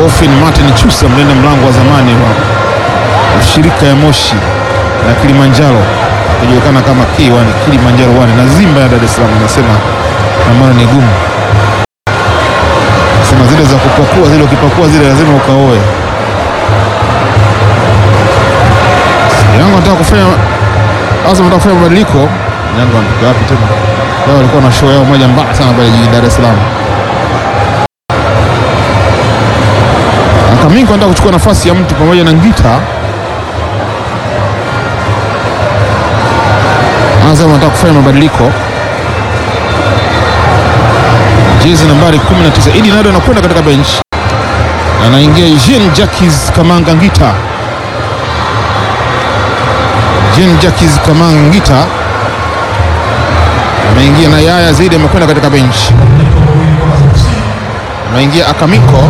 Godfrey Martin Chusa, mlinda mlango wa zamani wa shirika ya Moshi na Kilimanjaro akijulikana kama K1 Kilimanjaro 1 na Zimba ya Dar es Salaam, anasema nambano ni gumu, sema zile za kupakua zile, ukipakua zile lazima ukaoe. Yanga anataka kufanya Azam anataka kufanya mabadiliko. Yanga wanatoka wapi tena? Wao walikuwa na show yao moja mbaya sana pale jijini Dar es Salaam. Kaminko anataka kuchukua nafasi ya mtu pamoja na Ngita. Azam anataka kufanya mabadiliko. Jezi nambari 19 Idi Nado anakwenda katika bench, anaingia Jean Jacques Kamanga Ngita. Jean Jacques Kamanga Ngita ameingia na Yaya Zaidi amekwenda katika bench, ameingia Akamiko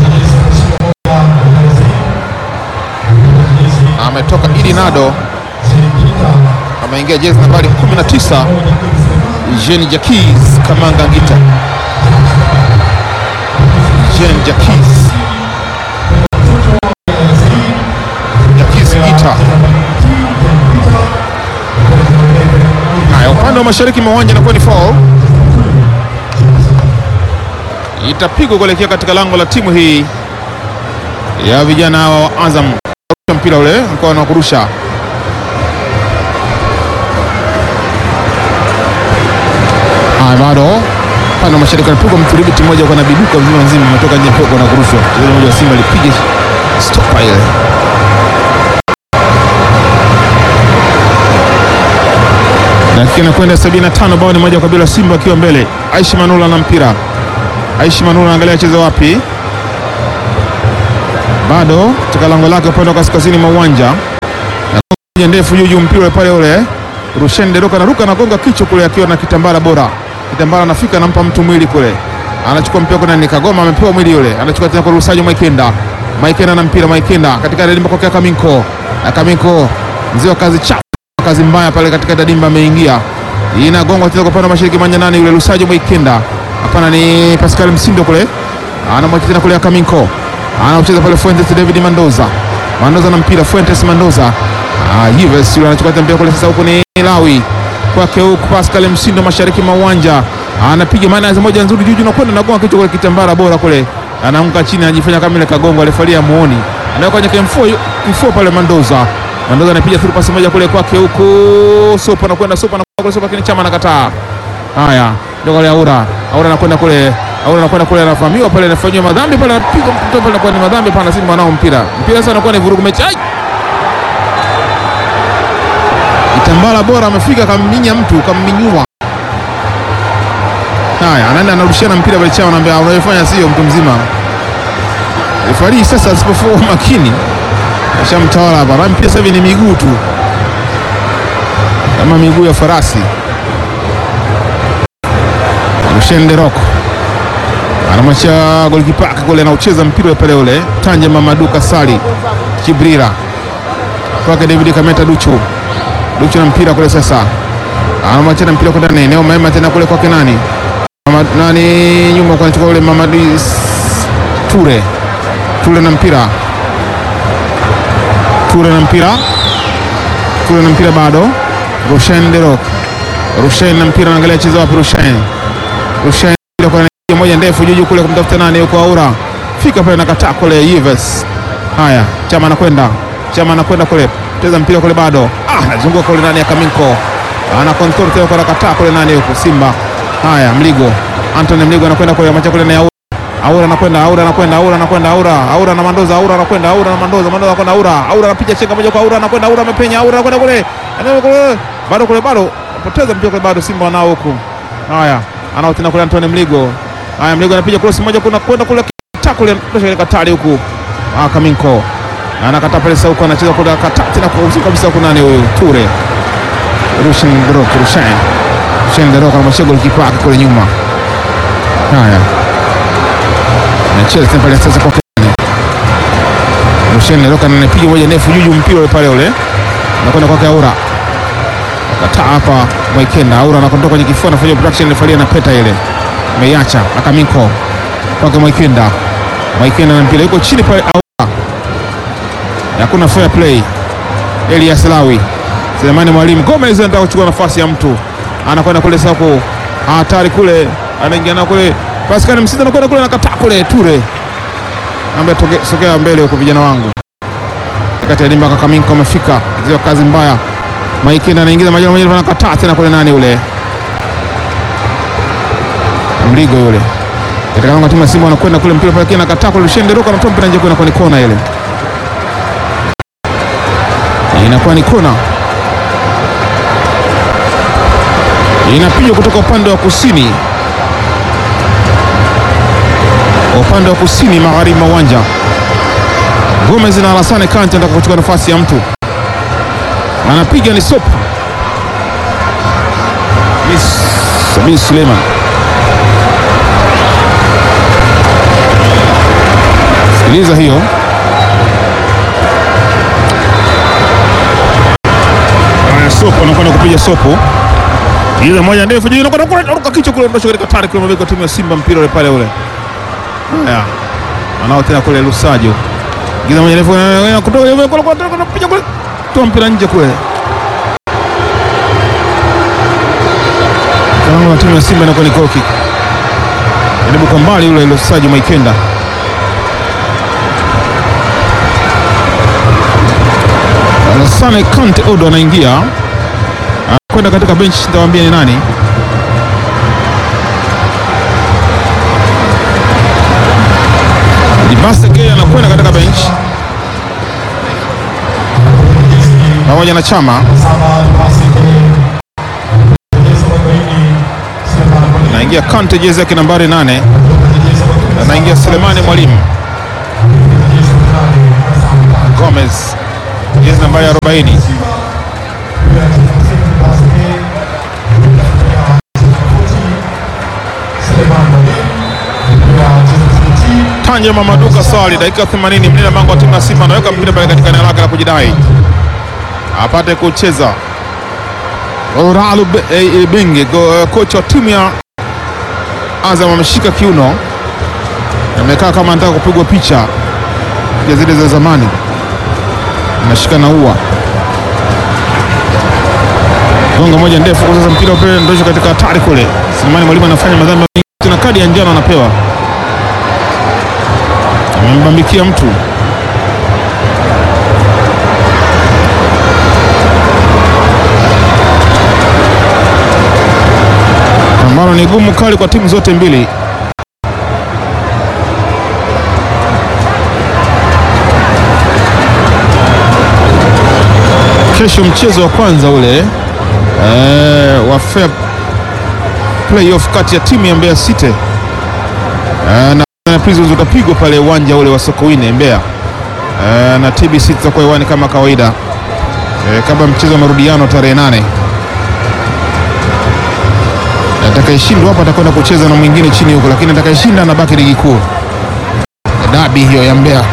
ametoka Idi Nado ameingia jezi nambari 19 Jean Jacques Kamanga Ngita. Jean Jacques Jacques Ngita. Haya, upande wa mashariki mwa uwanja inakuwa ni foul, itapigwa kuelekea katika lango la timu hii ya vijana hawa wa Azam. Mpira ule mkoa wa kurusha Haya, bado upande wa mashariki anapigwa mthibiti mmoja kwa nabiduka mzima mzima, ametoka nje poko na kurushwa. Mchezaji mmoja wa Simba alipiga stopa ile. Dakika inakwenda 75, bao ni moja kwa bila, Simba akiwa mbele. Aishi Manula na mpira. Aishi Manula anaangalia acheze wapi, bado katika lango lake upande wa kaskazini mwa uwanja, na ndefu juu juu, mpira pale ule Rushen Deroka anaruka anagonga kichwa kule akiwa na kitambara bora. Kitambara anafika anampa mtu mwili kule. Anachukua mpira kuna ni Kagoma amepewa mwili yule. Anachukua tena kwa Rusajo Maikenda. Maikenda na mpira Maikenda katika dimba kwa Kaminko. Na Kaminko mzee wa kazi chafu. Kazi mbaya pale katika dimba ameingia. Inagongwa tena kwa pande mashariki manja nani yule Rusajo Maikenda. Hapana ni Pascal Msindo kule. Anamwacha tena kule Kaminko. Anacheza pale Fuentes David Mendoza. Mendoza na mpira Fuentes Mendoza. Ah, Yves yule anachukua mpira kule sasa huko ni Lawi kwake huku Pascal Msindo mashariki mwa uwanja anapiga maana moja nzuri juu na kwenda nagonga kichwa kule kitambara bora kule, anaanguka chini anajifanya kama ile kagongo alifalia muoni, anaweka kwenye kifua kifua pale Mandoza. Mandoza anapiga through pasi moja kule kwake huku Sopa anakwenda Sopa anakwenda kule Sopa, lakini Chama anakataa. Haya, ndio kule Aura Aura anakwenda kule Aura anakwenda kule anafahamiwa pale, anafanywa madhambi pale, anapiga mtoto pale, anakuwa ni madhambi pana Simba nao mpira mpira sasa anakuwa ni vurugu mechi ai Kitambala bora amefika kamminya mtu kamminyua. Haya, anaenda anarudishana mpira pale chao, anambia unayofanya sio mtu mzima. Refari sasa asipokuwa makini ashamtawala hapa. Na mpira sasa hivi ni miguu tu, kama miguu ya farasi. Rushen Deroko anamwacha golikipa kule, anaucheza mpira pale ule Tanje Mamadu Kasali Kibrira kwake David Kameta Duchu Duchu na mpira kule sasa, anamwacha mpira kwa ndani eneo mema tena kule kwake nani Mama, nani nyuma kwa anachukua ule Mamadu Ture Ture na mpira Ture na mpira Ture na mpira bado Rushen Derok Rushen na mpira anaangalia cheza wapi Rushen Rushen kwa moja ndefu juu kule kumtafuta nani yuko Aura fika pale nakataa kule Yves. Haya, Chama anakwenda Chama anakwenda kule cheza mpira kule bado ah, anazunguka kule nani ya Kaminko ana control tena kwa nakataa kule nani yuko Simba. Haya, Mligo Anthony Mligo anakwenda kule macha kule na Aura Aura anakwenda Aura anakwenda Aura anakwenda Aura Aura na Mandoza Aura anakwenda Aura na Mandoza Mandoza anakwenda Aura Aura anapiga chenga moja kwa Aura anakwenda Aura amepenya Aura anakwenda kule anaenda kule bado kule bado poteza mpira kule bado Simba wanao huku. Haya, anao tena kule Anthony Mligo Haya, Mligo anapiga cross moja kuna kwenda kule kule kule katali huku. Ah, Kaminko anakata pale sasa huko anacheza kule kata tena kwa usiku kabisa huko nani huyu Ture. Rushen Drok Rushen. Rushen Drok anamshika golikipa kule nyuma. Haya. Anacheza tena pale sasa kwa kani. Rushen Drok anapiga moja ndefu juu mpira pale ule. Anakwenda kwake Aura. Kata hapa Mwaikenda Aura anakondoka kwenye kifua anafanya production refalia na peta ile ameiacha Akaminko kwake Mwaikenda Maikena na mpira yuko chini pale, au hakuna fair play. Elias Lawi, Selemani Mwalimu, Gomez anataka kuchukua nafasi ya mtu, anakwenda kule sako, hatari kule, anaingia na kule, Pascal Msiza anakwenda kule, anakataa kule, Ture ambaye sogea mbele huko, vijana wangu kati ya Dimba Kakaminko amefika zio kazi mbaya. Maikenda anaingiza majani moja, anakataa tena kule, nani ule Mligo yule katika lango la timu ya Simba wanakwenda kule, mpira pale kina kataa kule, Lushende Roka anatoa mpira nje, inakuwa ni kona ile, inakuwa ni kona, inapigwa kutoka upande wa kusini, upande wa kusini magharibi mwa uwanja. Gomez na Alassane Kante anataka kuchukua nafasi ya mtu, anapiga ni Sop Sabin Suleiman Sikiliza hiyo haya, Sopo anakwenda kupiga Sopo ile moja ndefu juu, anaruka kichwa kule, ndosho katika tari kule, mabeki wa timu ya Simba, mpira ule pale ule. Haya, anao tena kule Lusajo, giza moja ndefu kutoka kupiga kule, toa mpira nje kule, kama timu ya Simba inakuwa ni goal kick, jaribu kwa mbali ule Lusajo Maikenda Alassane Kante Odo anaingia anakwenda katika bench, nitawaambia ni nani. Dibaseke anakwenda katika bench pamoja na Chama. Anaingia Kante, jezi yake nambari nane. Anaingia Selemani Mwalimu Gomez jezi nambari 40. Tanja Mamaduka Swali, dakika 80, mlinda mlango wa timu ya Simba anaweka mpira pale katika eneo lake la kujidai apate kucheza. Oralu Benge, kocha wa timu ya Azam ameshika kiuno, amekaa kama anataka kupigwa picha ya zile za zamani anashika na ua gonga moja ndefu kwa sasa, mpira upele ndosho katika hatari kule. Selemani Mwalimu anafanya madhambi tena, kadi ya njano anapewa, amembambikia mtu. Pambano ni gumu kali kwa timu zote mbili. Kesho mchezo wa kwanza ule e, wa fair playoff kati ya timu ya Mbeya City e, na Prisons utapigwa pale uwanja ule wa Sokoine Mbeya e, na TBC tutakuwa hewani kama kawaida e, kabla mchezo wa marudiano tarehe nane. Atakayeshindwa hapa atakwenda kucheza na mwingine chini huko, lakini atakayeshinda anabaki ligi kuu. Dabi hiyo ya Mbeya.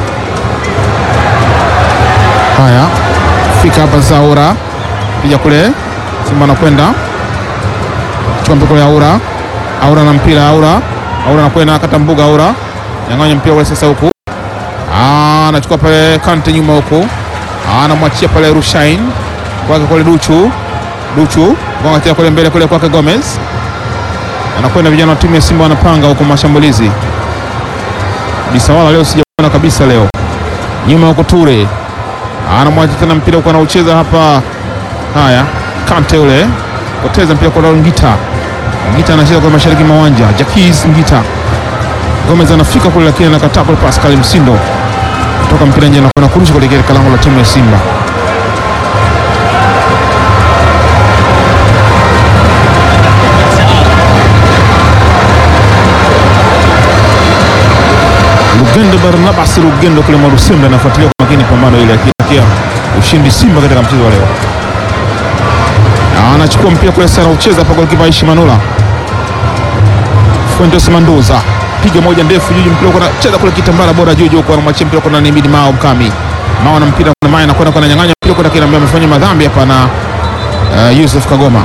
Haya, fika hapa sasa. Aura pija kule, Simba anakwenda chukua mpira kule. Aura Aura na mpira Aura Aura anakwenda akata mbuga. Aura nyang'anya mpira ule sasa, huku anachukua pale Kante nyuma huku, anamwachia pale Rushain kwake kule Duchu Duchu gonga kule mbele kule kwake Gomez anakwenda. Vijana wa timu ya Simba wanapanga huko mashambulizi. Bisawala leo sijaona kabisa leo, nyuma huko Ture anamwacha tena mpira huko anaucheza hapa. Haya, Kante ule poteza mpira kwa Ngita. Ngita anacheza kwa mashariki mwa uwanja. Jakis Ngita, Gomez anafika kule, lakini anakataa kule. Pascal Msindo kutoka mpira nje na kurusha kuelekea lango la timu ya Simba. Lugendo Barnabas Lugendo kule Mwarusembe anafuatilia kwa makini pambano ile akitakia ushindi Simba katika mchezo wa leo. Anachukua mpira kule sana ucheza hapa golikipa Aishi Manula. Fuentes Mandoza piga moja ndefu juu mpira kwa cheza kule kitambara bora juu juu kwa anamwachia mpira kwa nani Mao Mkami. Mao na mpira kwa Maya anakwenda kwa nyang'anya mpira kwa kile ambaye amefanya madhambi hapa na uh, Yusuf Kagoma.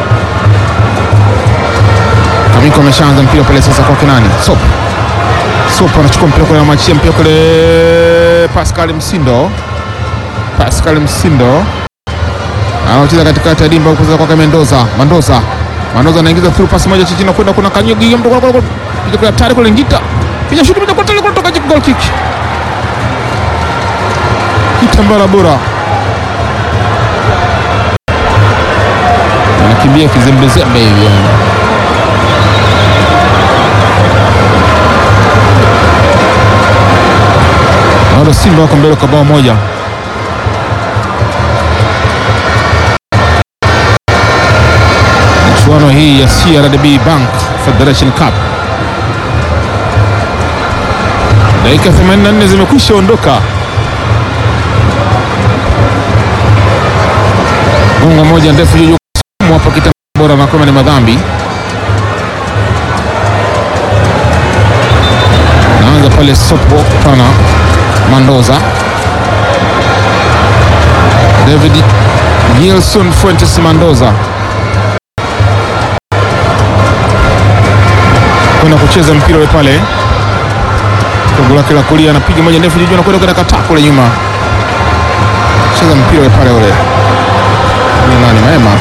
Kamiko ameshaanza mpira pale sasa kwa nani? Sop. Sopo anachukua mpira kule, anamwachia mpira kule Pascal Msindo. Pascal Msindo anacheza katikati ya dimba huko sasa kwa Mendoza. Mandoza. Mandoza anaingiza through pass moja chini na kwenda kuna Kanyugi mtu kwa kwa piga kule hatari kule Ngita. Piga shuti moja kwa tele kutoka goal kick. Kitambala bora. Anakimbia kizembezembe hivi. Bado Simba wako mbele kwa bao moja. Michuano hii ya CRDB Bank Federation Cup, dakika 84 zimekwisha ondoka. Gongo moja ndefu juu hapa, kita bora na kama ni madhambi. Naanza pale Sopo pana Mandoza David Nilson Fuentes Mandoza kwenda kucheza mpira ule pale kogo lake la kulia, anapiga moja ndefu juu, anakwenda kwenda kataa kule nyuma, cheza mpira ule pale ule ni nani Maema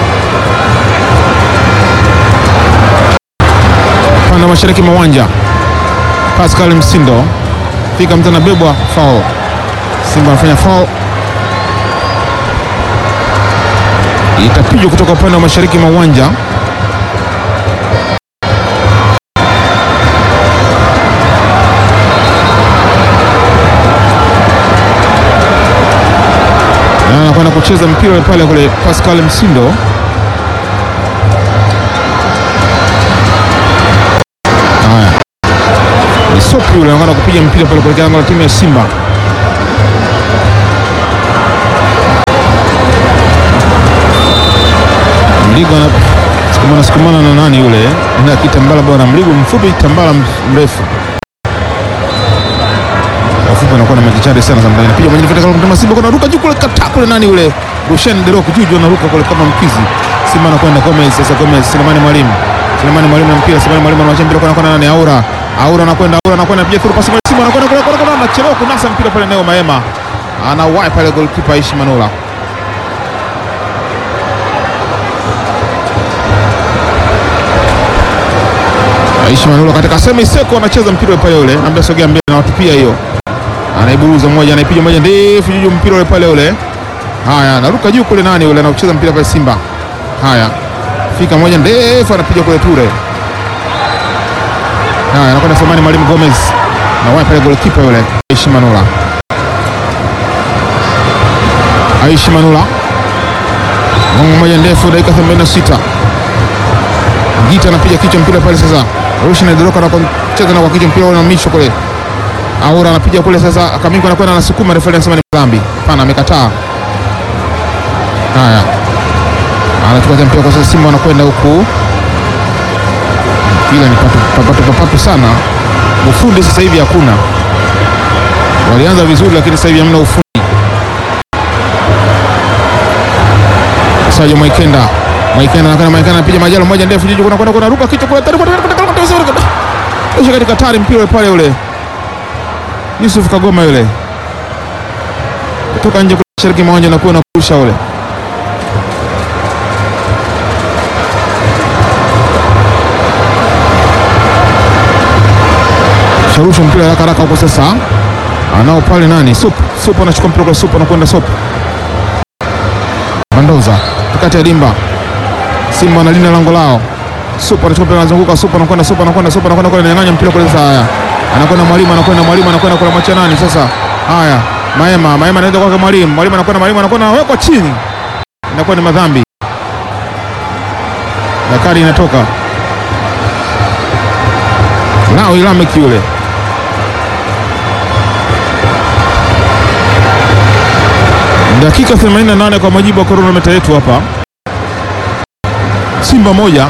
panda mashariki mwa uwanja Pascal Msindo fika mtu anabebwa foul. Simba anafanya foul, itapigwa kutoka upande wa mashariki mwa uwanja. Na anakwenda kucheza mpira ule pale kule Pascal Msindo haya ni Sopi yule anakwenda kupiga mpira pale kuelekea lango la timu ya Simba. Mligo anasukumana sukumana na nani yule na kitambala bwana, Mligo mfupi, tambala mrefu wafupi anakuwa na majichari sana zamani. Anapiga mwenye vitaka kwa Simba kuna ruka juu kule kata kule nani yule Rushen Derok juu juu anaruka kule kama mkizi. Simba anakwenda Gomez sasa Gomez Selemani Mwalimu. Selemani Mwalimu na mpira Selemani Mwalimu anamwacha mpira kwa nani Aura. Aura anakwenda Aura anakwenda pia through pasi Simba anakwenda kule kule kule anachelewa kunasa mpira pale Neo Maema. Anawahi pale goalkeeper Aishi Manula. Aishi Manula katika semi seko anacheza mpira pale ule. Anambia sogea mbele na watupia hiyo. Anaiburuza mmoja anaipiga moja ndefu juu mpira ule pale ule. Haya, anaruka juu kule nani ule anacheza mpira pale Simba. Haya. Fika moja ndefu anapiga kule Ture. Haya, anakwenda Selemani Mwalimu Gomez. Na wapi pale goalkeeper yule Aishi Manula. Aishi Manula. Gongo moja ndefu dakika 86. Gita anapiga kichwa mpira pale sasa. Rushi na Doroka anacheza na kwa kichwa mpira ule na misho kule. Aura anapiga kule sasa, Kamingo anakwenda anasukuma, refa anasema ni dhambi. Hapana, amekataa. Haya, anachukua mpira kwa sasa, Simba anakwenda huku, mpira ni papatu papatu sana. Ufundi sasa hivi hakuna, walianza vizuri, lakini sasa hivi hamna ufundi. Sajo Mwaikenda, Mwaikenda anakwenda, Mwaikenda anapiga majalo moja ndefu juu, kuna kwenda kuna ruka kichwa kule, kisha katika tari mpira pale ule Yusuf Kagoma yule kutoka nje mashariki mwa uwanja na kuwa na kurusha ule sharusha mpira haraka haraka huko sasa, anao pale nani Sup Sup anachukua mpira kwa Sup anakwenda Sup Mandoza kati ya dimba, Simba analinda lango lao. Sup anachukua mpira anazunguka, Sup anakwenda Sup anakwenda Sup anakwenda kule, ananyang'anya mpira kule sasa. Haya, anakwenda mwalimu anakwenda mwalimu anakwenda kule, mwacha nani sasa? Haya, Maema Maema anaenda kwake mwalimu mwalimu anakwenda mwalimu anakwenda anawekwa chini, inakuwa ni madhambi. Dakari inatoka nao Ilameki yule dakika 88 kwa majibu ya kronometa yetu hapa. Simba moja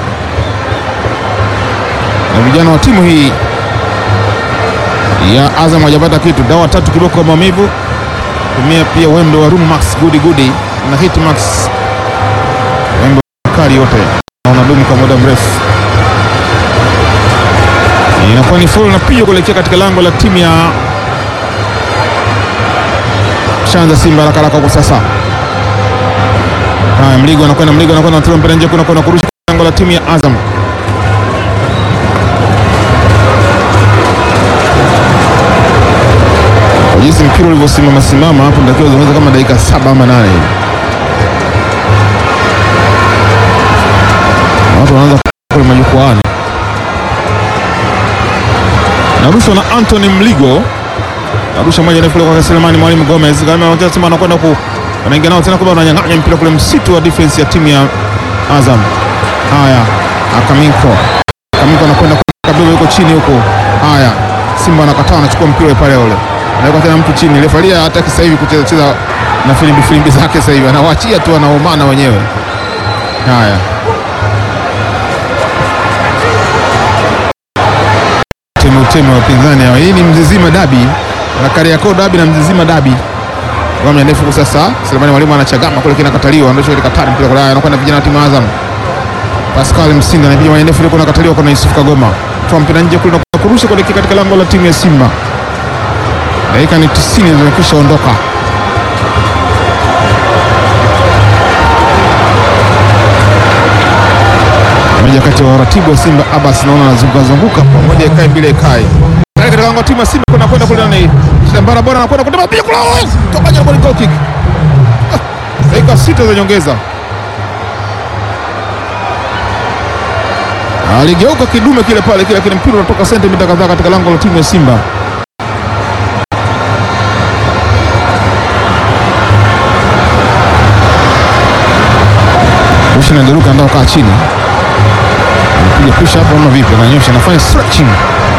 na vijana wa timu hii ya Azam hajapata kitu. Dawa tatu kiboko maumivu, tumia pia wembe wa Rumax Gudi Gudi na Hitmax, wembe kali yote na unadumu kwa muda mrefu. Inakuwa ni foul na pigo kuelekea katika lango la timu ya Shanza Simba haraka haraka kwa sasa. Haya, Mligo anakwenda, Mligo anakwenda, anatoa mpira nje, kuna kuna kurusha lango la timu ya Azam. Kwa jinsi mpira ulivyosimama simama hapo, natakiwa zungumza kama dakika saba ama nane hivi. watu wanaanza kule majukwaani. Narushwa na Anthony Mligo, narusha moja ndefu kwa Selemani Mwalimu Gomez, kama wanacheza Simba anakwenda ku anaingia nao tena, kwamba wananyang'anya mpira kule msitu wa defense ya timu ya Azam. Haya, Akaminko, Akaminko anakwenda kabisa, yuko chini huko. Haya, Simba anakataa, anachukua mpira pale ule, anaweka tena mtu chini. Refaria hataki sasa hivi kucheza cheza na filimbi filimbi zake, sasa hivi anawaachia tu, anaomana wenyewe. Haya, temu temu wa upinzani hawa. Hii ni Mzizima dabi na Kariakoo dabi na Mzizima dabi. Ngoma ndefu kwa sasa. Selemani Mwalimu anachagama kule kinakataliwa, ndio ile katari mpira kule anakwenda vijana wa timu ya Azam. Pascal Msinda anapiga moja ndefu ile kuna kataliwa kuna Yusuf Kagoma. Toa mpira nje kule na kurusha kuelekea katika lango la timu ya Simba. Dakika ni 90 zimekwisha ondoka. Mmoja kati ya waratibu wa Simba Abbas naona anazunguka zunguka pamoja ikae bila ikae. Tayari katika lango la timu ya Simba kuna kwenda kule nani? Shambara bora anakwenda kutema piga kula. Toka nje goal kick. Ah, Dakika sita za nyongeza. Aligeuka kidume kile pale kile kile mpira unatoka sentimita kadhaa katika lango la timu ya Simba. Rusha Nderuka ndio kaa chini. Anapiga push up ama vipi? Ananyosha, anafanya stretching.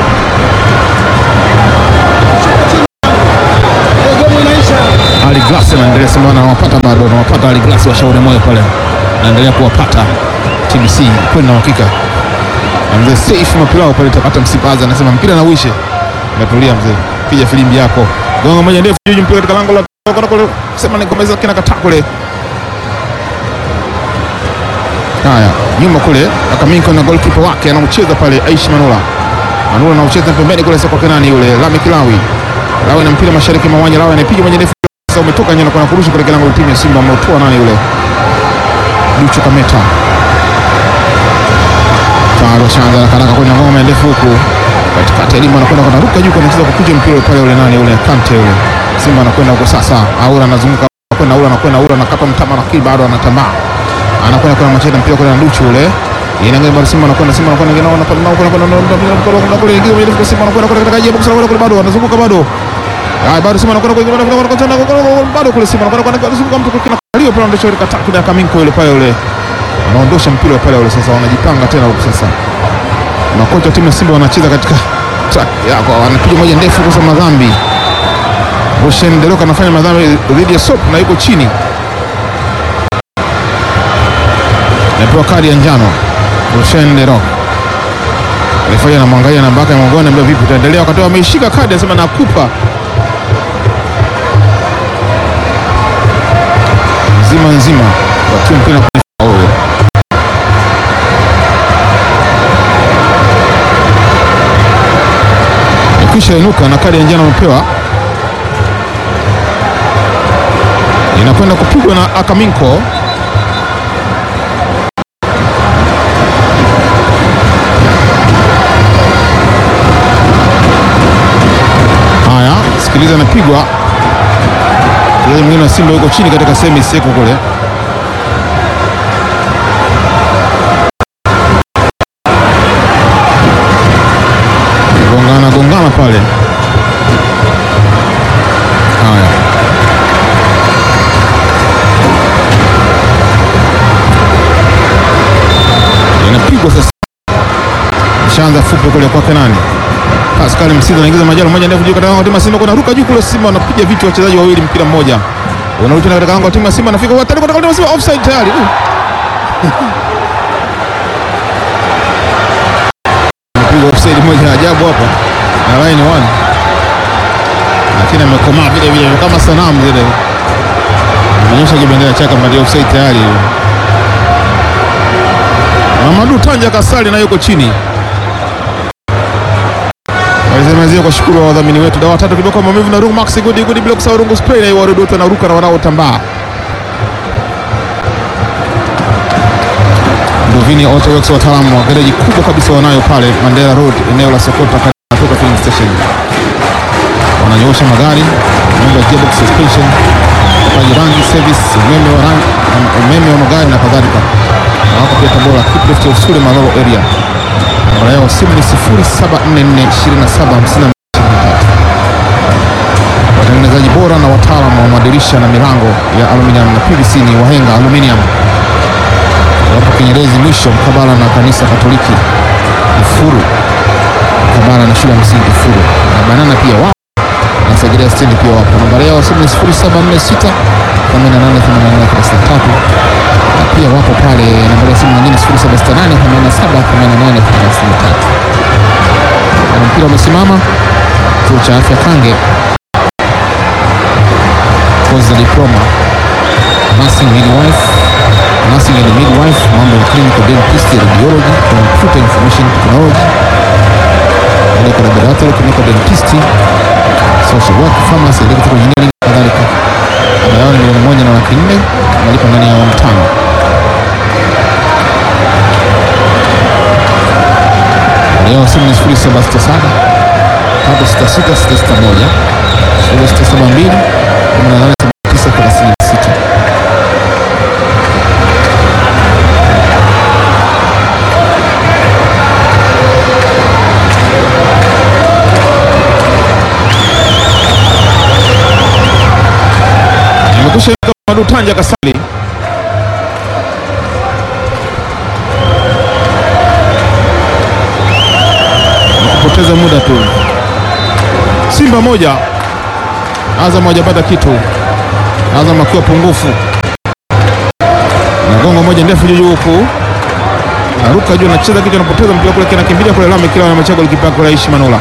Ali Glass anaendelea sema anawapata bado, anawapata Ali Glass wa Shauri Moyo pale. Anaendelea kuwapata TBC kweli na uhakika. Na mzee Saif Mapilao pale tapata msipaza anasema mpira na uishe. Natulia mzee. Piga filimbi yako. Gonga moja ndefu juu mpira katika lango la kwenda kule. Sema ni komeza kina kataa kule. Haya, nyuma kule Akaminko na goalkeeper wake anaucheza pale Aishi Manula. Manula anaucheza pembeni kule sasa kwa Kenani yule Lami Kilawi. Lawi na mpira mashariki mwa uwanja, Lawi anapiga moja ndefu sasa umetoka nyana kwa kurusha kule lango la timu ya Simba ameutoa nani yule? Duchu Kameta. Taro Shanza na karaka kwenye ngome ndefu huku. Katikati elimu anakwenda kwa ruka juu kwa anacheza kukuja mpira pale yule nani yule Kante yule. Simba anakwenda huko sasa. Aura anazunguka kwenda Aura anakwenda Aura anakata mtama na kili bado anatambaa anakwenda kwa macheza mpira kwa Nduchu ule inaangalia bado Simba anakwenda Simba anakwenda ngine na kwa kwa kwa kwa kule ingia mbele kwa Simba anakwenda kwa katika box anakwenda kule bado anazunguka bado ah bado Simba anakwenda kwa kwa kwa bado kule Simba anakwenda kwa anazunguka mtu kwa leo pale ndio shirika tatu na Kaminko yule pale yule anaondosha mpira pale yule sasa wanajipanga tena huko sasa makocha timu ya Simba wanacheza katika track yako wanapiga moja ndefu kwa madhambi Roshen Deroka anafanya madhambi dhidi ya Sop na yuko chini napewa kadi ya njano Rushen Derok alifanya namwangalia namba yake ya mgongoni, ambia vipi, utaendelea? Wakati ameishika kadi anasema nakupa nzima nzima, wakiwa mpira kwenye faulu. Ikisha inuka na kadi ya njano amepewa, inakwenda kupigwa na Akaminko. Haya, sikiliza, anapigwa mchezaji mwingine wa Simba yuko chini katika sehemu iseko kule. Gongana gongana pale. Haya, inapigwa sasa, ishaanza fupi kule kwake nani Pascal Msiza anaingiza majalo moja ndefu juu katika lango la timu ya Simba, kuna ruka juu kule, Simba wanapiga vitu wachezaji wawili, mpira mmoja unarudi tena katika lango la timu ya Simba, anafika hatari katika lango la Simba, offside tayari. Mpigwa offside moja ajabu hapa na line one, lakini amekomaa vile vile kama sanamu zile, amenyosha kibendera chake kama ndio offside tayari. Mamadu Tanja Kasali na yuko chini Nazimalizia kwa shukuru wa wadhamini wetu dawa tatu kiboko maumivu na Rungu Gudi Gudi Blocks au Rungu Spray na wadudu wote wanaruka na wanaotambaa. Nduvini Auto Works wataalamu wa gereji kubwa kabisa wanayo pale Mandela Road eneo la Sokoto kutoka filling station. Wananyosha magari, mambo ya gearbox suspension, upaji rangi, service, umeme wa rangi, umeme wa magari na kadhalika. Na wako pia Tabora Kiplift ya Usule Malolo area. Namba yao simu ni 0744275223. Watengenezaji bora na wataalamu wa madirisha na milango ya aluminium na PVC ni Wahenga Aluminium. Wapo Kinyerezi mwisho mkabala na kanisa Katoliki Ifuru, mkabala na shule ya msingi Ifuru na Banana pia wapo na Segerea stendi pia wapo. Nambari yao simu ni 0746 888833 na pia wapo pale nambari ya simu nyingine 0768 878833. Na mpira umesimama chuo cha afya Kange, kozi za diploma nursing midwife, nursing and midwife, mambo ya clinical dentistry, radiology, computer information technology, medical laboratory, clinical dentistry, social work, pharmacy, electrical engineering na kadhalika. Ada yao ni milioni moja na laki nne malipo ndani ya awamu tano. Leo simu ni sifuri saba sita saba tatu sita sita sita sita moja sifuri sita saba mbili kumi na nane sabini tisa thelathini na sita. Imekusha Madutanja Kasali kupoteza muda tu. Simba moja Azam hajapata kitu, Azam akiwa pungufu na gongo moja ndefu juu huku aruka juu, anacheza kitu, anapoteza mpira kule, kinakimbilia kule lame kila anamachagua likipa kule Aishi Manula,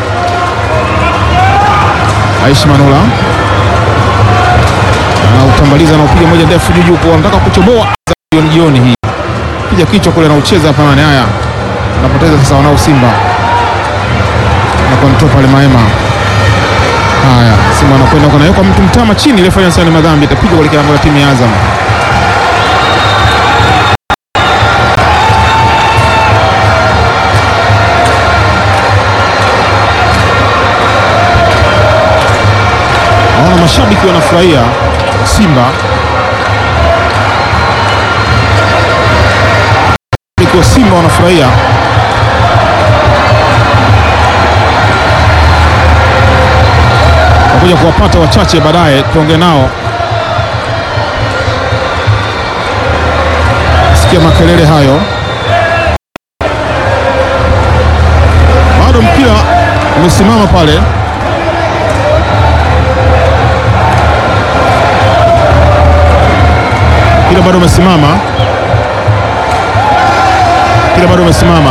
Aishi Manula anautambaliza na upiga moja ndefu juu huku, anataka kuchoboa jioni jioni hii, piga kichwa kule, anaucheza hapa nane. Haya, anapoteza sasa, wanao Simba na kontrol pale Maema. Haya, Simba anakwenda kwa naweka mtu mtama chini, ile fanya sana madhambi, itapigwa kwa kilango la timu ya Azam. Naona mashabiki wanafurahia Simba, mashabiki wa Simba wanafurahia kuja kuwapata wachache baadaye tuongee nao. Sikia makelele hayo, bado mpira umesimama pale. Mpira bado umesimama, mpira bado umesimama,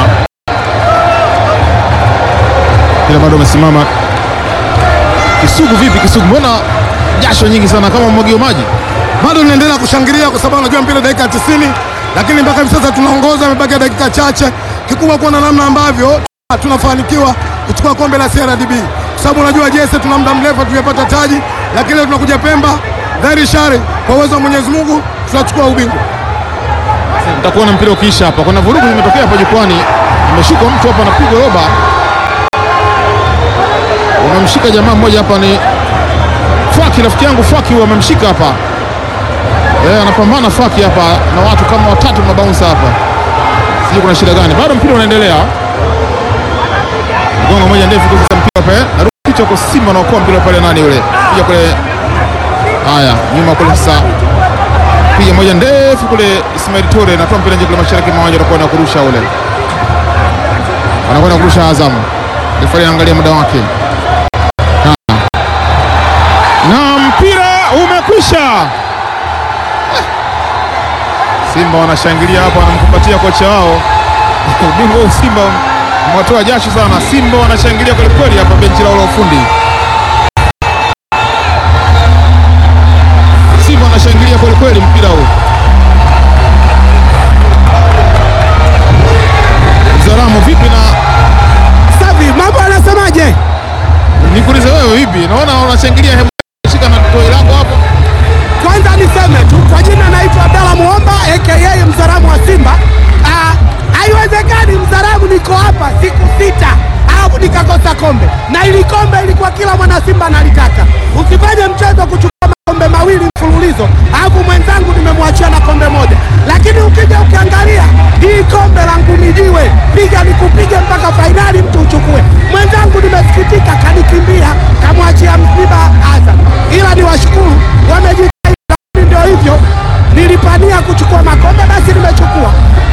mpira bado umesimama. Kisugu vipi? Kisugu, mbona jasho nyingi sana kama mwagio maji? Bado tunaendelea kushangilia kwa sababu unajua mpira dakika 90, lakini mpaka hivi sasa tunaongoza, imebaki dakika chache. Kikubwa kuona namna ambavyo tunafanikiwa kuchukua kombe la CRDB, kwa sababu unajua jese, tuna muda mrefu hatujapata taji, lakini leo tunakuja Pemba dhahiri shari, kwa uwezo wa Mwenyezi Mungu tunachukua ubingwa. Nitakuona mpira ukiisha hapa. Kuna vurugu zimetokea hapa jukwani, ameshuka mtu hapa anapigwa roba, wamemshika jamaa mmoja hapa, ni Faki, rafiki yangu Faki, huyo amemshika hapa eh, anapambana Faki hapa na watu kama watatu mabaunsa hapa, sijui kuna shida gani. Bado mpira unaendelea, gongo moja ndefu tu, sasa mpira pale narudi kichwa kwa Simba, naokoa mpira pale, nani yule piga kule, haya nyuma kule sasa piga moja ndefu kule, Ismail Tore natoa mpira nje kule mashariki mwa uwanja, anakwenda kurusha ule, anakwenda kurusha Azam. Refari anaangalia muda wake na mpira umekwisha. Simba wanashangilia hapa, wanamkumbatia kocha wao ubingwa huu Simba mwatoa jasho sana. Simba wanashangilia kwelikweli hapa benchi lao la ufundi. Simba wanashangilia kwelikweli mpira huu. Zaramu vipi na Safi, mambo anasemaje? vipi? Naona unashangilia, hebu shika na toi lako hapo. Kwanza niseme tu kwa jina naitwa Abdalla Muomba aka Mzaramu wa Simba. Ah, Haiwezekani Mzaramu niko hapa siku sita alafu nikakosa kombe, na ili kombe ilikuwa kila mwana Simba analitaka. Usifanye mchezo kuchukua makombe mawili mfululizo alafu mwenzangu nimemwachia na kombe moja, lakini ukija ukiangalia hii kombe la Ngumijiwe, piga nikupige mpaka fainali mtu uchukue. Mwenzangu nimesikitika, kanikimbia kamwachia msiba Azam, ila ni washukuru wamejitahidi, lakini ndio hivyo, nilipania kuchukua makombe, basi nimechukua.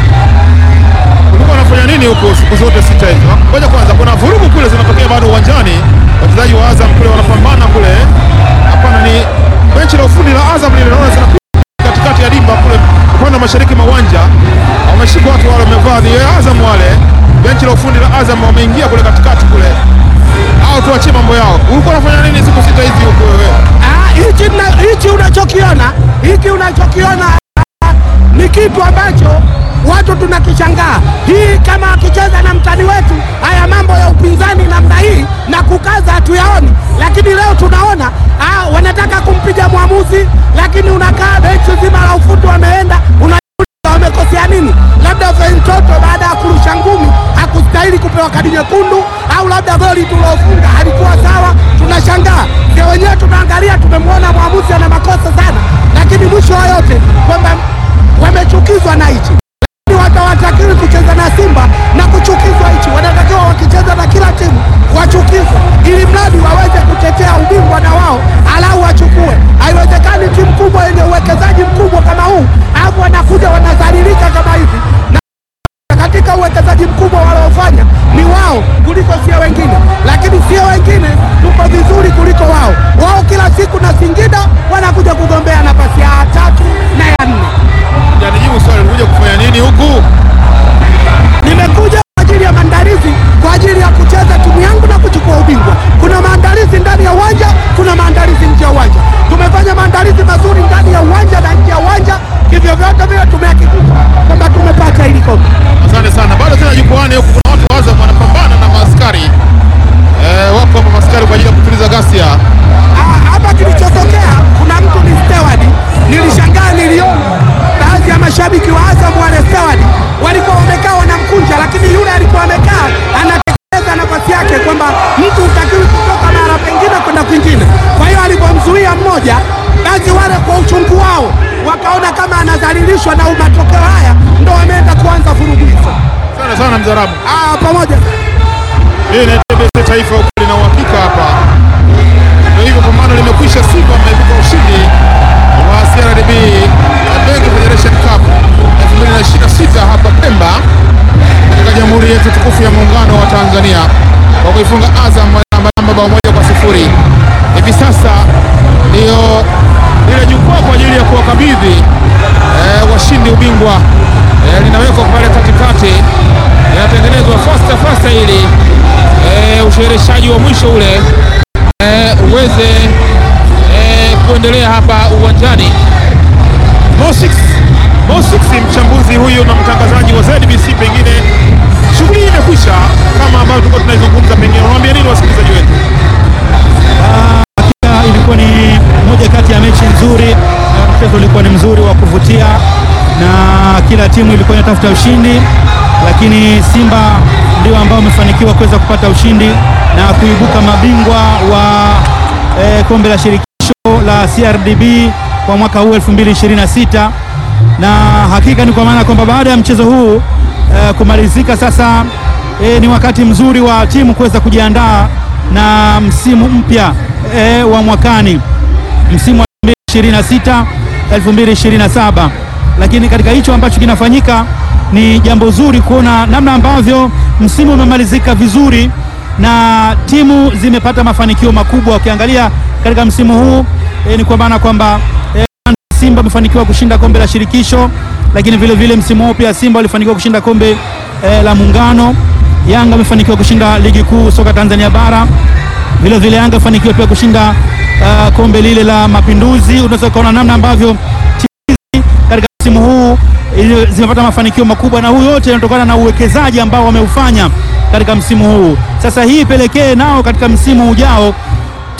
Ulikuwa unafanya nini huko siku zote sita hizo? Ngoja kwanza, kuna vurugu kule zinatokea bado uwanjani, wachezaji wa Azam kule wanapambana kule. Hapana, ni benchi la ufundi la Azam lile, naona zinapita katikati ya dimba kule upande wa mashariki mwa uwanja. Wameshika watu wale wamevaa ni Azam wale, benchi la ufundi la Azam wameingia kule katikati kule, au tuachie mambo yao. Ulikuwa unafanya nini siku sita hizi huko wewe? Ah, hichi na- hichi unachokiona hiki unachokiona ah, ni kitu ambacho watu tunakishangaa. Hii kama akicheza na mtani wetu, haya mambo ya upinzani namna hii na kukaza hatuyaoni, lakini leo tunaona ah, wanataka kumpiga mwamuzi, lakini unakaa benchi zima la ufundi wameenda una wamekosea nini? Labda Fentoto baada ya kurusha ngumi hakustahili kupewa kadi nyekundu, au labda goli tulofunga halikuwa sawa. Tunashangaa ndio wenyewe tunaangalia, tumemwona mwamuzi ana makosa sana, lakini mwisho wa yote kwamba wamechukizwa na hichi lakini watawatakiwi kucheza na Simba na kuchukizwa hichi, wanatakiwa wakicheza na kila timu wachukizwe, ili mradi waweze kutetea ubingwa na wao alau wachukue. Haiwezekani timu kubwa yenye uwekezaji mkubwa kama huu, alafu wanakuja wanadhalilika kama hivi na katika uwekezaji mkubwa waliofanya ni wao kuliko sio wengine, lakini sio wengine tuko vizuri kuliko wao. Wao kila siku na Singida wanakuja kugombea nafasi ya tatu na ya nne. Janijibu swali, ulikuja kufanya nini huku? Nimekuja kwa ajili ya maandalizi, kwa ajili ya kucheza timu yangu na kuchukua ubingwa. Kuna maandalizi ndani ya uwanja, kuna maandalizi nje ya uwanja. Tumefanya maandalizi mazuri ndani ya uwanja na nje ya uwanja, hivyo vyote vile tumehakikisha kwamba tumepata hili kombe. Asante sana. Bado tena jukwani huku kuna watu wa Azam wanapambana na maaskari eh, wako hapa maaskari kwa ajili ya kutuliza ghasia. Ah, hapa kilichotokea kuna mtu ni steward. Nilishangaa, niliona baadhi ya mashabiki wa Azam wale steward walikuwa wamekaa wanamkunja, lakini yule alikuwa amekaa anatekeleza nafasi yake, kwamba mtu utakiwi kutoka mara pengine kwenda kwingine. Kwa hiyo alipomzuia mmoja, basi wale kwa uchungu wao wakaona kama anadhalilishwa na matokeo haya, ndo wameenda kuanza vurugu hizo. Asante sana Mzarabu. Ah, pamoja Hii ni TBC Taifa, ukweli na uhakika hapa. Ndio hivyo, pambano limekwisha. Simba ameibuka ushindi wa CRDB Bank Federation Cup 2026 hapa Pemba katika Jamhuri yetu tukufu ya Muungano wa Tanzania kwa kuifunga Azam namba bao moja kwa sifuri. Hivi sasa ndio lile jukwaa kwa ajili ya kuwakabidhi eh, washindi ubingwa eh, linawekwa pale katikati, linatengenezwa fasta fasta ili eh, ushehereshaji wa mwisho ule eh, uweze eh, kuendelea hapa uwanjani. Mosix Mosix, mchambuzi huyu na mtangazaji wa ZBC, pengine shughuli hii imekwisha kama ambavyo tulikuwa tunaizungumza, pengine unawaambia nini wasikilizaji wetu? Hakika ilikuwa ni moja kati ya mechi nzuri, na mchezo ulikuwa ni mzuri wa kuvutia, na kila timu ilikuwa inatafuta ushindi, lakini Simba ndio ambao wamefanikiwa kuweza kupata ushindi na kuibuka mabingwa wa eh, kombe la shirikisho la CRDB kwa mwaka huu 2026 na hakika ni kwa maana kwamba baada ya mchezo huu eh, kumalizika sasa eh, ni wakati mzuri wa timu kuweza kujiandaa na msimu mpya eh, wa mwakani msimu wa 2026 2027, lakini katika hicho ambacho kinafanyika ni jambo zuri kuona namna ambavyo msimu umemalizika vizuri na timu zimepata mafanikio makubwa. Ukiangalia katika msimu huu eh, ni kwa maana kwamba eh, Simba amefanikiwa kushinda kombe la shirikisho, lakini vile vile msimu huu pia Simba walifanikiwa kushinda kombe eh, la Muungano. Yanga amefanikiwa kushinda ligi kuu soka Tanzania bara, vile vile Yanga amefanikiwa pia kushinda uh, kombe lile la Mapinduzi. Unaweza ukaona namna ambavyo timu hizi katika msimu huu ili- zimepata mafanikio makubwa, na huu yote inatokana na uwekezaji ambao wameufanya katika msimu huu. Sasa hii ipelekee nao katika msimu ujao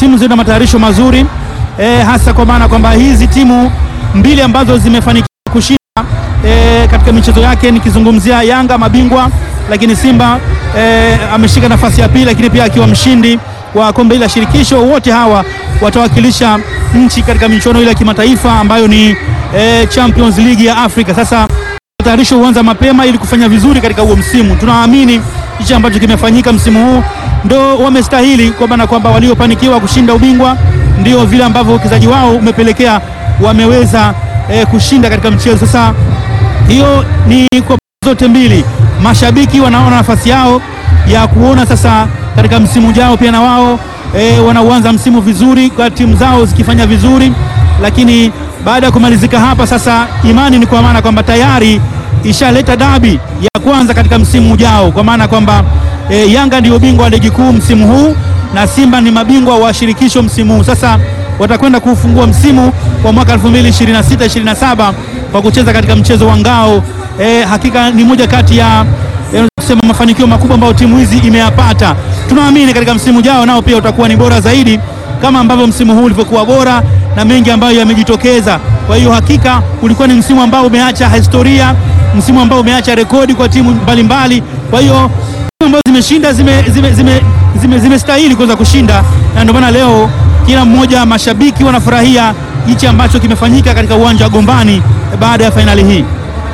timu zina matayarisho mazuri e, hasa kwa maana kwamba hizi timu mbili ambazo zimefanikiwa kushinda e, katika michezo yake, nikizungumzia Yanga mabingwa, lakini Simba e, ameshika nafasi ya pili, lakini pia akiwa mshindi wa kombe la shirikisho. Wote hawa watawakilisha nchi katika michuano ile ya kimataifa ambayo ni e, Champions League ya Afrika. Sasa matayarisho huanza mapema ili kufanya vizuri katika huo msimu. Tunaamini hichi ambacho kimefanyika msimu huu ndo wamestahili, kwa maana kwamba waliofanikiwa kushinda ubingwa ndio vile ambavyo uwekezaji wao umepelekea wameweza e, kushinda katika mchezo. Sasa hiyo ni kwa zote mbili, mashabiki wanaona nafasi yao ya kuona sasa katika msimu ujao pia na wao e, wanauanza msimu vizuri kwa timu zao zikifanya vizuri, lakini baada ya kumalizika hapa sasa, imani ni kwa maana kwamba tayari ishaleta dabi ya kwanza katika msimu ujao, kwa maana kwamba e, Yanga ndio bingwa wa ligi kuu msimu huu na Simba ni mabingwa wa shirikisho msimu huu. Sasa watakwenda kufungua msimu wa mwaka 2026 27 kwa kucheza katika mchezo wa ngao. E, hakika ni moja kati ya e, kusema mafanikio makubwa ambayo timu hizi imeyapata. Tunaamini katika msimu ujao nao pia utakuwa ni bora zaidi kama ambavyo msimu huu ulivyokuwa bora na mengi ambayo yamejitokeza. Kwa hiyo hakika ulikuwa ni msimu ambao umeacha historia, msimu ambao umeacha rekodi kwa timu mbalimbali. Kwa hiyo timu ambazo zimeshinda zimestahili zime, zime, zime, zime kuweza kushinda, na ndio maana leo kila mmoja, mashabiki wanafurahia hichi ambacho kimefanyika katika uwanja wa Gombani baada ya fainali hii.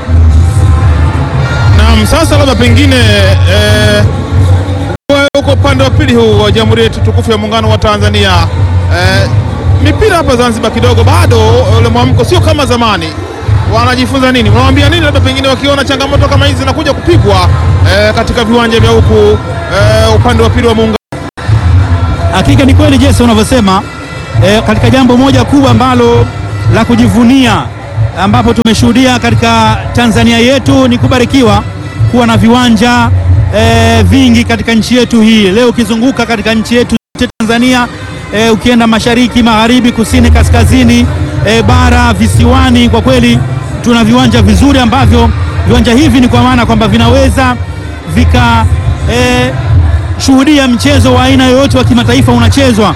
Naam, sasa labda pengine eh, uko upande wa pili huu wa Jamhuri yetu tukufu ya Muungano wa Tanzania eh, mipira hapa Zanzibar kidogo bado ule mwamko sio kama zamani. Wanajifunza nini? Unawaambia nini labda pengine wakiona changamoto kama hizi zinakuja kupigwa eh, katika viwanja vya huku eh, upande wa pili wa Muungano? Hakika ni kweli Jesse unavyosema, eh, katika jambo moja kubwa ambalo la kujivunia ambapo tumeshuhudia katika Tanzania yetu ni kubarikiwa kuwa na viwanja e, vingi katika nchi yetu hii. Leo ukizunguka katika nchi yetu Tanzania e, ukienda mashariki, magharibi, kusini, kaskazini, e, bara, visiwani, kwa kweli tuna viwanja vizuri ambavyo viwanja hivi ni kwa maana kwamba vinaweza vika e, shuhudia mchezo wa aina yoyote wa kimataifa unachezwa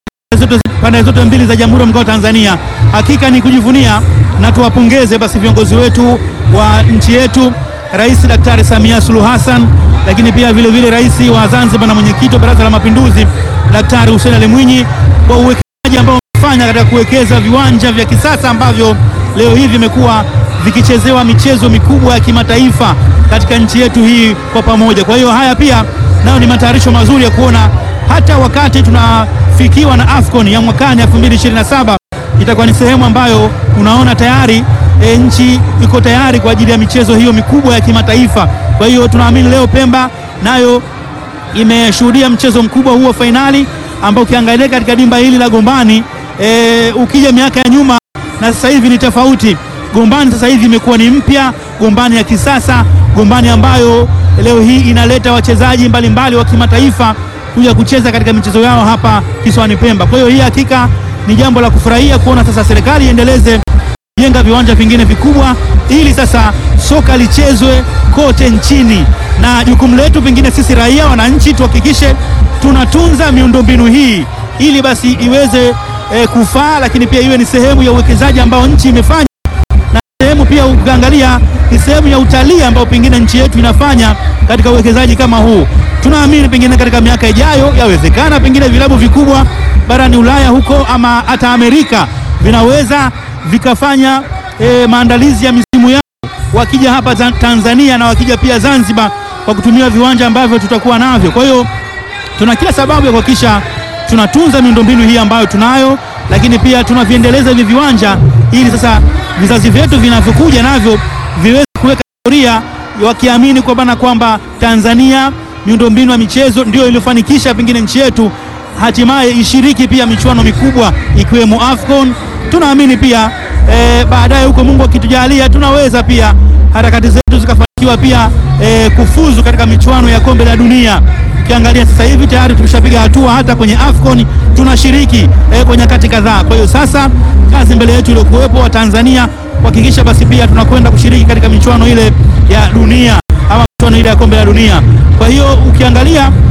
pande zote mbili za Jamhuri ya Muungano wa Tanzania. Hakika ni kujivunia na tuwapongeze basi viongozi wetu wa nchi yetu, Rais Daktari Samia Suluhu Hassan, lakini pia vile vile rais wa Zanzibar na mwenyekiti wa Baraza la Mapinduzi Daktari Hussein Ali Mwinyi kwa uwekezaji ambao wamefanya katika kuwekeza viwanja vya kisasa ambavyo leo hii vimekuwa vikichezewa michezo mikubwa ya kimataifa katika nchi yetu hii kwa pamoja. Kwa hiyo haya pia nayo ni matayarisho mazuri ya kuona hata wakati tunafikiwa na AFCON ya mwakani 2027 itakuwa ni sehemu ambayo unaona tayari e, nchi iko tayari kwa ajili ya michezo hiyo mikubwa ya kimataifa. Kwa hiyo tunaamini leo Pemba nayo imeshuhudia mchezo mkubwa huo fainali ambao ukiangalia katika dimba hili la Gombani e, ukija miaka ya nyuma na sasa hivi ni tofauti. Gombani sasa hivi imekuwa ni mpya, Gombani ya kisasa, Gombani ambayo leo hii inaleta wachezaji mbalimbali wa kimataifa kuja kucheza katika michezo yao hapa kisiwani Pemba. Kwa hiyo hii hakika ni jambo la kufurahia kuona sasa serikali iendeleze jenga viwanja vingine vikubwa ili sasa soka lichezwe kote nchini, na jukumu letu pengine sisi raia, wananchi, tuhakikishe tunatunza miundombinu hii ili basi iweze e, kufaa, lakini pia iwe ni sehemu ya uwekezaji ambao nchi imefanya na sehemu pia ukiangalia ni sehemu ya utalii ambao pengine nchi yetu inafanya katika uwekezaji kama huu. Tunaamini pengine katika miaka ijayo yawezekana pengine vilabu vikubwa barani Ulaya huko ama hata Amerika vinaweza vikafanya e, maandalizi ya misimu yao wakija hapa Tanzania na wakija pia Zanzibar kwa kutumia viwanja ambavyo tutakuwa navyo. Kwa hiyo tuna kila sababu ya kuhakikisha tunatunza miundombinu hii ambayo tunayo, lakini pia tunaviendeleza hivi viwanja ili sasa vizazi vyetu vinavyokuja navyo viweze kuweka historia wakiamini kwamba kwamba Tanzania miundombinu ya michezo ndio iliyofanikisha pengine nchi yetu hatimaye ishiriki pia michuano mikubwa ikiwemo AFCON. Tunaamini pia e, baadaye huko Mungu akitujalia tunaweza pia harakati zetu zikafanikiwa pia e, kufuzu katika michuano ya kombe la dunia. Ukiangalia sasa hivi tayari tumeshapiga hatua hata kwenye AFCON tunashiriki e, kwa nyakati kadhaa. Kwa hiyo sasa kazi mbele yetu iliyokuwepo wa Tanzania kuhakikisha basi pia tunakwenda kushiriki katika michuano ile ya dunia ama michuano ile ya kombe la dunia. Kwa hiyo ukiangalia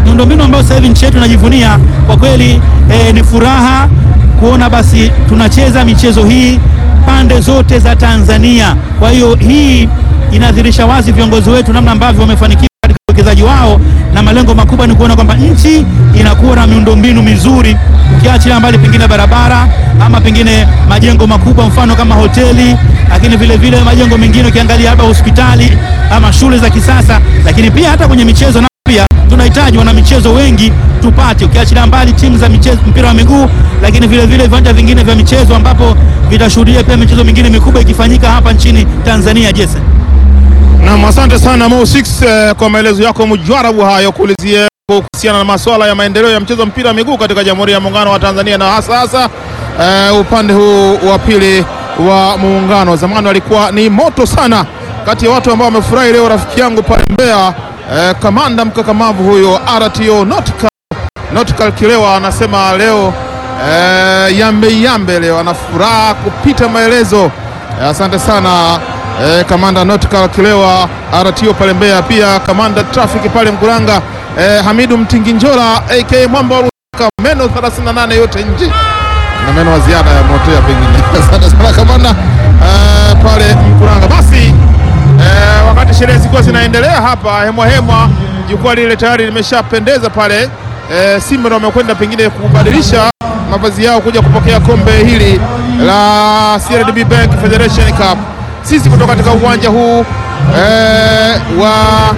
miundombinu ambayo sasa hivi nchi yetu inajivunia kwa kweli. Eh, ni furaha kuona basi tunacheza michezo hii pande zote za Tanzania. Kwa hiyo hii inadhihirisha wazi viongozi wetu namna ambavyo wamefanikiwa katika uwekezaji wao, na malengo makubwa ni kuona kwamba nchi inakuwa na miundombinu mizuri, ukiachilia mbali pengine barabara ama pengine majengo makubwa, mfano kama hoteli, lakini vile vile majengo mengine ukiangalia hapa hospitali ama shule za kisasa, lakini pia hata kwenye michezo na pia tunahitaji wana michezo wengi tupate, ukiachilia mbali timu za michezo mpira wa miguu, lakini vile vile viwanja vingine vya michezo ambapo vitashuhudia pia michezo mingine mikubwa ikifanyika hapa nchini Tanzania. Jesse. Naam, asante sana Mo 6 eh, kwa maelezo yako mujarabu hayo kuulizia kuhusiana na masuala ya maendeleo ya mchezo wa mpira wa miguu katika Jamhuri ya Muungano wa Tanzania na hasa hasa eh, upande huu wa pili wa muungano. Zamani walikuwa ni moto sana, kati ya watu ambao wamefurahi leo, rafiki yangu pale Mbeya eh, kamanda mkakamavu huyo RTO Nautical Nautical Kilewa anasema leo eh, yambe yambe leo ana furaha kupita maelezo. Eh, asante sana eh, kamanda Nautical Kilewa RTO pale Mbeya, pia kamanda traffic pale Mkuranga eh, Hamidu Mtinginjola aka Mwamba wa Rusaka, meno 38 yote nje na meno wa ziada ya motea pengine. Asante sana kamanda eh, pale Mkuranga. Basi eh, wakati sherehe zikiwa zinaendelea hapa hemwa hemwa, jukwaa lile tayari limeshapendeza pale. Eh, Simba ndio wamekwenda pengine kubadilisha mavazi yao kuja kupokea kombe hili la CRDB Bank Federation Cup. Sisi kutoka katika uwanja huu eh, wa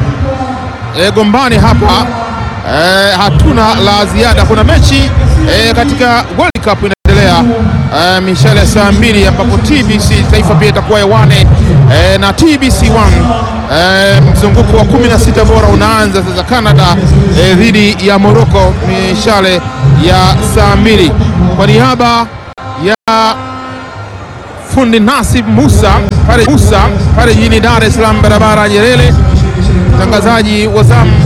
eh, Gombani hapa eh, hatuna la ziada. Kuna mechi eh, katika World Cup inaendelea eh, mishale ya saa mbili ambapo TBC taifa pia itakuwa hewani eh, na TBC 1 eh, mzunguko wa 16 bora unaanza sasa, Canada eh, dhidi ya Morocco, mishale ya saa mbili. Kwa niaba ya fundi Nasib Musa pale Musa pale jijini Dar es Salaam, barabara ya Nyerere, mtangazaji wa zamu